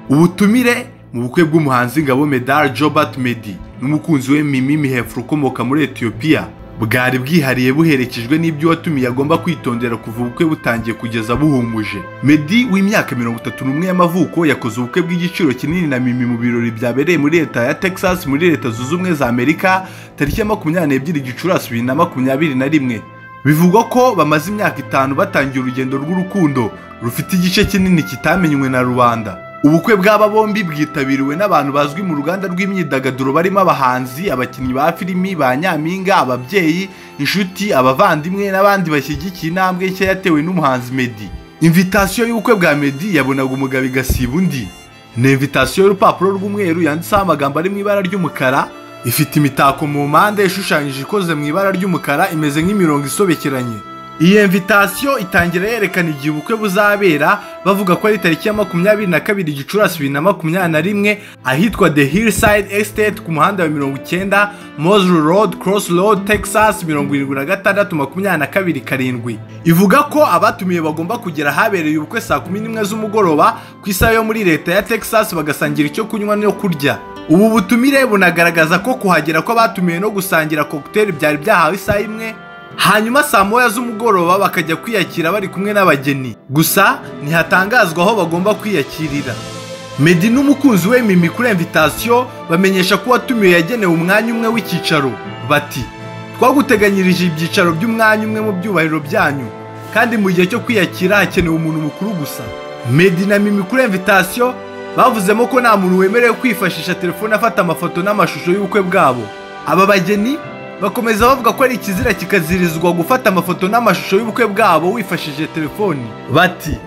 ubutumire mu bukwe bw'umuhanzi ngabo medal jobert medi n'umukunzi we mimi mihefura ukomoka muri etiyopiya bwari bwihariye buherekejwe n'ibyo watumiye agomba kwitondera kuva ubukwe butangiye kugeza buhumuje medi w'imyaka mirongo itatu n'umwe y'amavuko yakoze ubukwe bw'igiciro kinini na mimi mu birori byabereye muri leta ya texas muri leta zunze ubumwe za amerika tariki ya makumyabiri n'ebyiri gicurasi bibiri na makumyabiri na rimwe bivugwa ko bamaze imyaka itanu batangiye urugendo rw'urukundo rufite igice kinini kitamenywe na rubanda ubukwe bw'aba bombi bwitabiriwe n'abantu bazwi mu ruganda rw'imyidagaduro barimo abahanzi abakinnyi ba filimi ba nyampinga ababyeyi inshuti abavandimwe n'abandi bashyigikiye intambwe nshya yatewe n'umuhanzi medi invitasiyo y'ubukwe bwa medi yabonaga umugabo igasiba undi ni invitasiyo y'urupapuro rw'umweru yanditseho amagambo ari mu ibara ry'umukara ifite imitako mu mpande ishushanyije ikoze mu ibara ry'umukara imeze nk'imirongo isobekeranye iyi invitasiyo itangira yerekana igihe ubukwe buzabera bavuga ko ari tariki ya makumyabiri na kabiri gicurasi bibiri na makumyabiri na rimwe ahitwa the hillside estate ku muhanda wa mirongo icyenda mosru road cross road texas mirongo irindwi na gatandatu makumyabiri na kabiri karindwi ivuga ko abatumiye bagomba kugera ahabereye ubukwe saa kumi n'imwe z'umugoroba ku isaha yo muri leta ya texas bagasangira icyo kunywa no kurya ubu butumire bunagaragaza ko kuhagera kw'abatumiwe no gusangira kokiteri byari byahawe isaha imwe hanyuma saa moya z'umugoroba bakajya kwiyakira bari kumwe n'abageni gusa ntihatangazwa aho bagomba kwiyakirira medi n'umukunzi we mimi kuri invitasiyo bamenyesha ko uwatumiwe yagenewe umwanya umwe w'icyicaro bati twaguteganyirije ibyicaro by'umwanya umwe mu byubahiro byanyu kandi mu gihe cyo kwiyakira hakenewe umuntu mukuru gusa medi na mimi kuri invitasiyo bavuzemo ko nta muntu wemerewe kwifashisha telefone afata amafoto n'amashusho y'ubukwe bwabo aba bageni bakomeza bavuga ko ari ikizira kikazirizwa gufata amafoto n'amashusho y'ubukwe bwabo wifashishije telefoni bati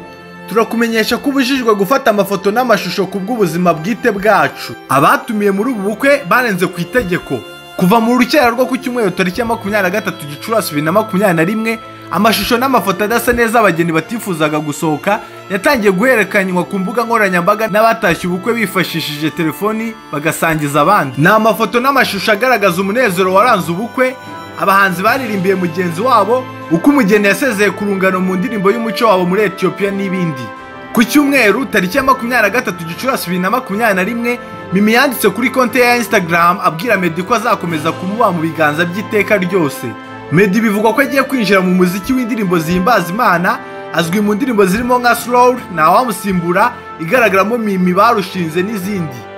turakumenyesha ko ubujijwe gufata amafoto n'amashusho ku bw'ubuzima bwite bwacu abatumiye muri ubu bukwe barenze ku itegeko kuva mu rukera rwo ku cyumweru tariki ya makumyabiri na gatatu gicurasi bibiri na makumyabiri na rimwe amashusho n'amafoto adasa neza abageni batifuzaga gusohoka yatangiye guherekanywa ku mbuga nkoranyambaga n'abatashye ubukwe bifashishije telefoni bagasangiza abandi ni amafoto n'amashusho agaragaza umunezero waranze ubukwe abahanzi baririmbiye mugenzi wabo uko umugeni yasezeye ku rungano mu ndirimbo y'umuco wabo muri etiyopiya n'ibindi ku cyumweru tariki ya makumyabiri na gatatu gicurasi bibiri na makumyabiri na rimwe mimi yanditse kuri konti ye ya instagram abwira medi ko azakomeza kumuba mu biganza by'iteka ryose Medi bivugwa ko agiye kwinjira mu muziki w'indirimbo zihimbaza imana azwi mu ndirimbo zirimo nka slow ntawamusimbura igaragaramo mimi barushinze n'izindi